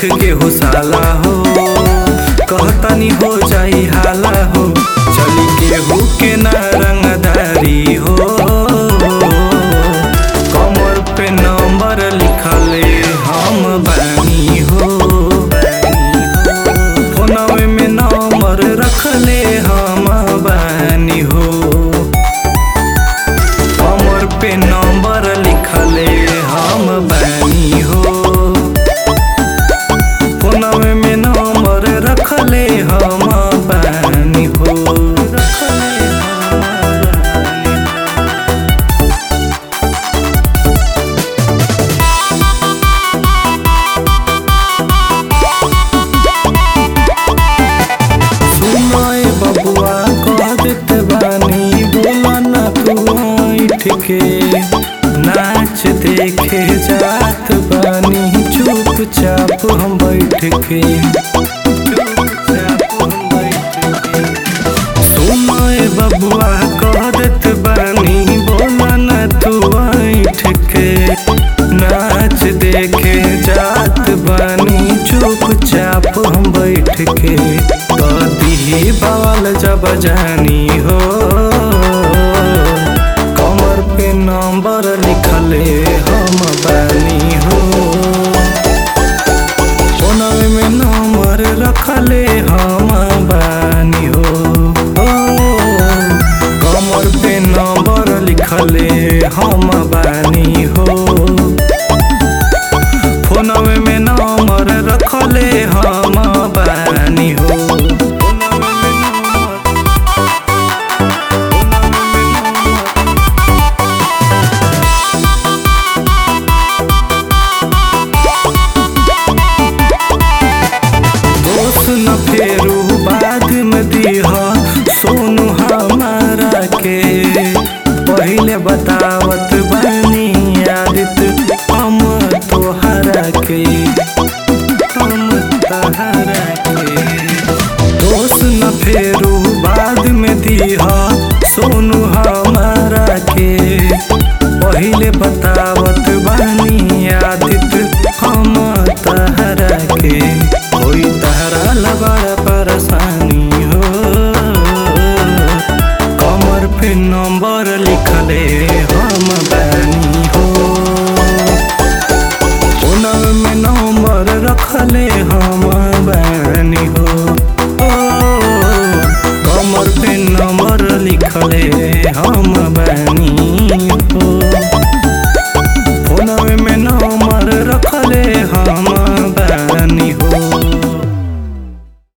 के हो साला हो कहतानी हो जाई हाला हो चली केहू के ना रंगदारी हो कमर पे नंबर लिखले हम बानी हो फोनवे में नंबर रखले हम बानी हो कमर पे नंबर लिखले हम बानी हो फोनवे में नंबर रखले हम बानी हो रखले हम बानी हो। सुनाए बबुआ कह देते बानी बोला ना तू ऐठ के नाच देखे जात बानी चुपचाप हम बैठ के चुपचाप हम बैठ के सुनाए बबुआ कह देत बानी बोला ना तू ऐठ के नाच देखे जात बानी चुपचाप हम बैठ के कदी बवाल जब जानी हो कमर पे नंबर लिखले हम बानी हो फोनवे में नंबर रखले हम बानी हो ओ, कमर पे नंबर लिखले हम बानी हो फोनवे में नंबर रखले हम बानी हो फोनवे में नंबर- फोनवे में नंबर दोस्त न फेरू बाद में दीह सोनू हमारा के पहले बतावत बानी आदित हम तोहरा के हम तोहरा के दोस्त न फेरू बाद में दीह सोनू हमारा के पहले बतावत बानी आदित हम तहरा के कोई तहरा लबड़ा परेशानी हो कमर पे नंबर लिखले हम बानी हो फोनव में नंबर रखले हम बानी हो ओ, कमर पे नंबर लिखले हम बानी